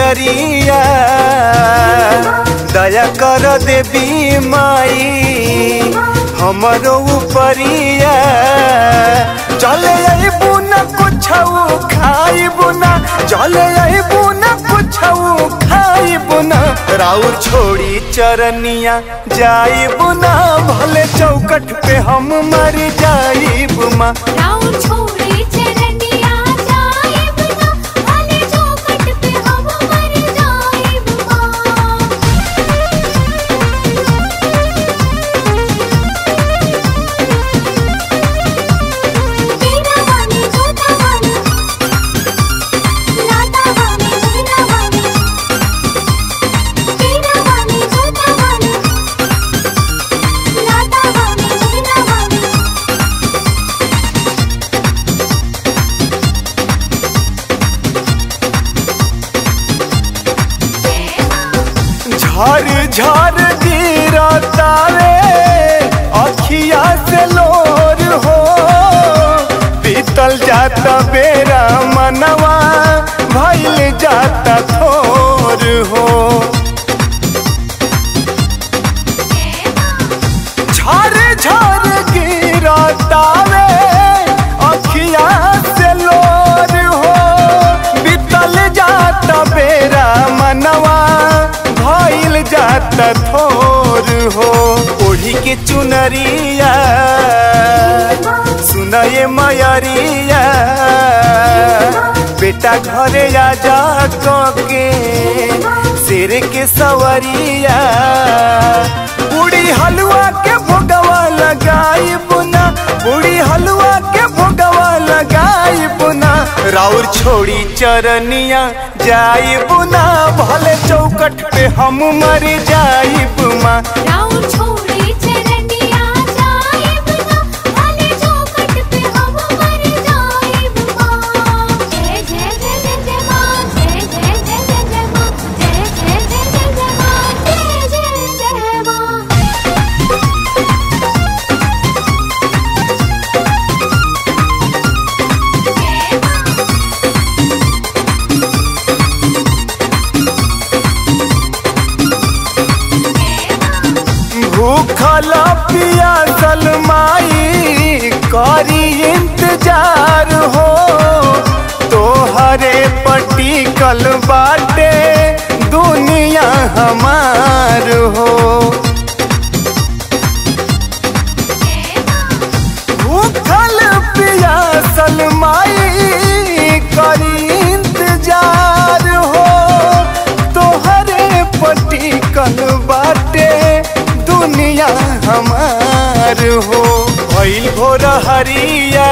चुनरिया दया कर देवी माई हमरो उपरिया चले अबू न कुछ खाइबू न चले अबू न कुछ खाइबू न राउर छोड़ी चरनिया जाइबू न भले चौकट पे हम मर जाइबू माँ राउर छोड़े चरनिया जाइब ना भले चौखट पे हम मर जाइब माँ बीना वाली जोता वाली लाता वाली बीना वाली बीना वाली जोता वाली लाता वाली बीना वाली झर झर गिरता रे अखिया से लोर हो बीतल जाता बेरा मनवा भइल जाता थोर हो झर झर गिरता रे अखिया से लोर हो बीतल जाता बेरा मनवा भइल जाता थोर हो ओढ़ी के चुनरिया सुनये मयरिया बेटा घरे आ जा के शेर के सवरिया पूरी हलवा के भोगवा लगाई बुना पूरी हलवा के भोगवा लगाई बुना राउर छोड़ी चरनिया जाई बुना भले चौकट पे हम मर जाई बुमा राउर छोड़े चरनिया जाइब ना भले चौखट पे हम मर जाइब माँ जय जय जय जय जय माँ जय जय जय जय जय माँ जय जय जय जय जय माँ जय जय जय माँ भूखल पियासल माई करी इंतजार हो तोहरे पटिकल बाटे दुनिया हमार हो भूखल पियासल माई करी इंतजार हो तोहरे पटिकल बाटे दुनिया हमार हो भइल भोर हरिया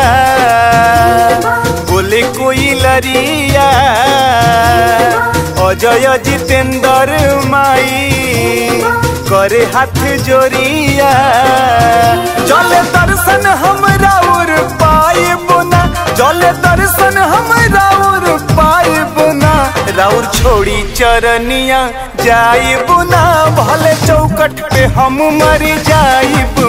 बोले कोई लरिया अजय जितेंद्र माई करे हाथ जोरिया जल दर्शन हमरा और पाए बुना जल दर्शन हमरा और पाए बुना राउर छोड़ी चरनिया जाई बुना भले चौकट पे हम मर जाई